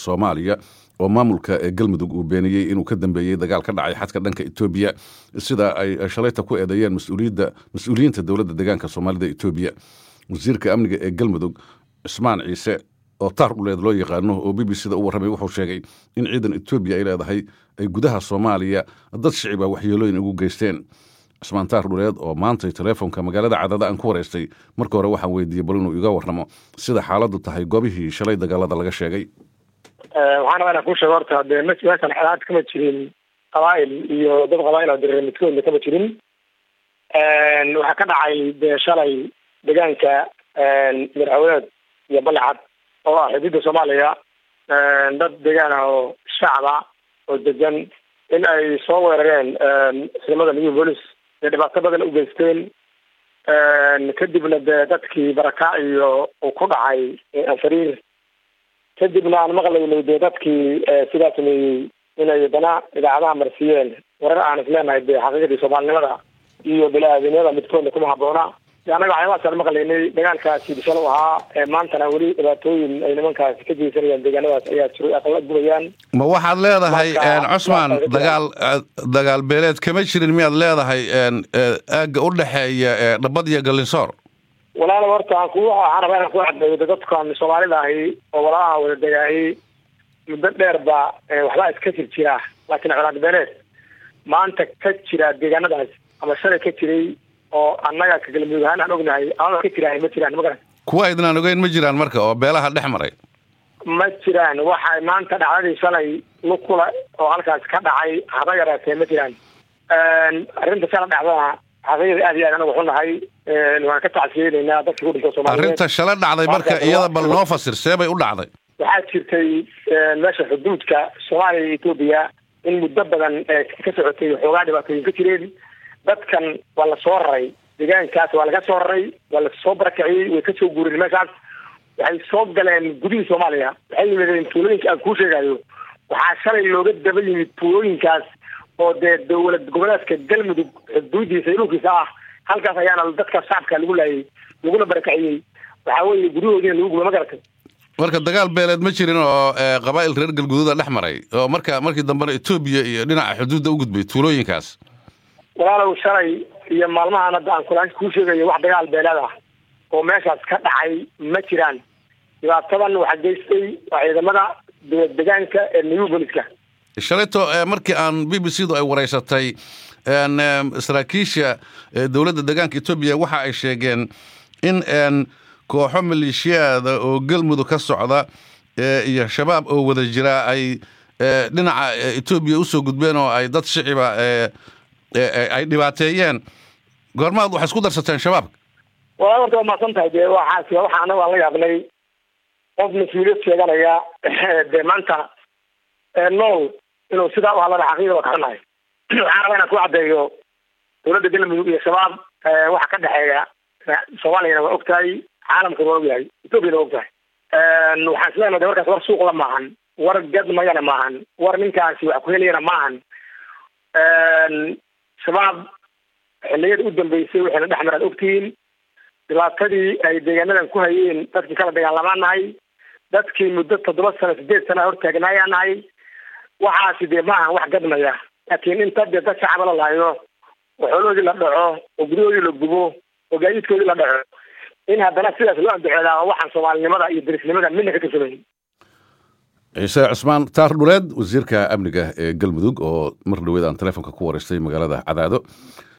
soomaaliya oo maamulka galmudug uu beeniyey inuu ka dambeeyey dagaal ka dhacay xadka dhanka etoobiya sida ay shalayta ku eedeeyeen mas-uuliyiinta dowladda deegaanka soomaalida etoobiya wasiirka amniga ee galmudug cismaan ciise oo taar dhuleed loo yaqaano oo b b c da u warramay wuxuu sheegay in ciidan etoobiya ay leedahay ay gudaha soomaaliya dad shiciba waxyeelooyin ugu geysteen cismaan taar dhuleed oo maantay teleefonka magaalada cadada aan ku wareystay marka hore waxaan weydiiyey bal inuu iga warramo sida xaaladdu tahay goobihii shalay dagaalada laga sheegay waxaan rabaa inaan kuu sheego horta hadee meeshan xelaad kama jirin qabaa'il iyo dad qabaa'il oo dirir midkoodna kama jirin waxaa ka dhacay dee shalay deegaanka madaxweyneed iyo balecad oo ah xuduudda soomaaliya dad deegaan ah oo shacaba oo degan in ay soo weerareen ciidamada new police ee dhibaato badan u geysteen kadibna dee dadkii baraka iyo uu ku dhacay anfariir kadibna aan maqlaynay dee dadkii sidaa sameeyey inay dana idaacadaha marsiiyeen warar aan isleenahay dee xaqiiqadii soomaalinimada iyo bini-aadamnimada midkoodna kuma habboona de annaga waxyaabahaasaan maqlaynay dagaalkaasi bisal u ahaa maantana weli dhibaatooyin ay nimankaasi ka geysanayaan deegaanadaas ayaa jiro aqala gubayaan ma waxaad leedahay cusmaan dagaal dagaal beeleed kama jirin miyaad leedahay aagga u dhexeeya dhabad iyo galinsoor walaala horta aan ku waxaan rabaa inaan ku caddeeyo de dadkan soomaalida ahi oo walaalaha wada degaahi muddo dheer ba waxbaa iska jir jira laakiin colaad beeleed maanta ka jira deegaanadaas ama shalay ka jiray oo annaga ka galmudug ahaan aan ognahay amaba ka jirahay ma jiraan ma garan kuwa aydnaan ogeyn ma jiraan marka oo beelaha dhex maray ma jiraan waxay maanta dhacdadii shalay lukula oo halkaas ka dhacay haba yaraatee ma jiraan arrinta shala dhacdana xaqiiqda aad iyo aad anagu xunahay waan ka tacsiyeynaynaa dadkii ku dhinta soomaliyeed arrinta shala dhacday marka iyada bal noo fasir see bay u dhacday waxaa jirtay meesha xuduudka soomaaliya iyo etoobiya in muddo badan ka socotay xoogaa dhibaatooyin ka jireen dadkan waa la soo raray deegaankaas waa laga soo raray waa lasoo barakiciyey way kasoo guureen meeshaas waxay soo galeen gudihii soomaaliya waxay yimideen tuulooyinka aan kuu sheegayo waxaa shalay looga daba yimid tuulooyinkaas oo dee dowlad goboleedka galmudug xuduudiisa iyo dhulkiisa ah halkaas ayaana dadka shacabka lagu laayay laguna barakiciyey waxaa weeye guryahoodiina lagu guba ma garatay marka dagaal beeleed ma jirin oo qabaa'il reer galguduuda dhex maray oo marka markii dambena etoobiya iyo dhinaca xuduudda u gudbay tuulooyinkaas walaalow shalay iyo maalmahan hadda aan kula kuu sheegayo wax dagaal beeleed ah oo meeshaas ka dhacay ma jiraan dhibaatadan waxaa geystay waa ciidamada dowlad degaanka ee new boliska shalayto markii aan b b c du ay wareysatay saraakiisha dowladda deegaanka etoobiya waxa ay sheegeen in kooxo maleeshiyaada oo galmudug ka socda iyo shabaab oo wada jira ay dhinaca etoobiya usoo gudbeen oo ay dad shiciba ay dhibaateeyeen goormaad waxay isku darsateen shabaabka wala horta waa mahadsan tahay dee waxaas waxa anaga aan la yaabnay qof mas-uuliyad sheeganaya dee maanta nool inuu sidaa u hadlana xaqiiqa waa kaxunahay waxaan rabaa inaan ku caddeeyo dowladda galmudug iyo shabaab waxa ka dhexeeya soomaaliyana waa og tahay caalamkana waa og yahay etoobiyana waa og tahay waxaan isleenahay de warkaas war suuqla maahan war gadmayana maahan war ninkaasi wax ku helayana maahan shabaab xilliyada u dambeysay waxayna dhex maraan ogtihiin dhibaatadii ay deegaanadan ku hayeen dadkii kala dagaalamaan nahay dadkii muddo toddoba sano sideed sana hortaagnaayaan nahay waxaasi dee maaha wax gadmaya laakiin inta dee dad shacaba la laayo oo xoolahoodii la dhaco oo guryahoodii la gubo oo gaadiidkoodii la dhaco in haddana sidaas loo andacoodaa waxaan soomaalinimada iyo derisnimada midna ka tirsameyn ciise cusmaan taar dhuleed wasiirka amniga ee galmudug oo mar dhaweed aan teleefonka ku wareystay magaalada cadaado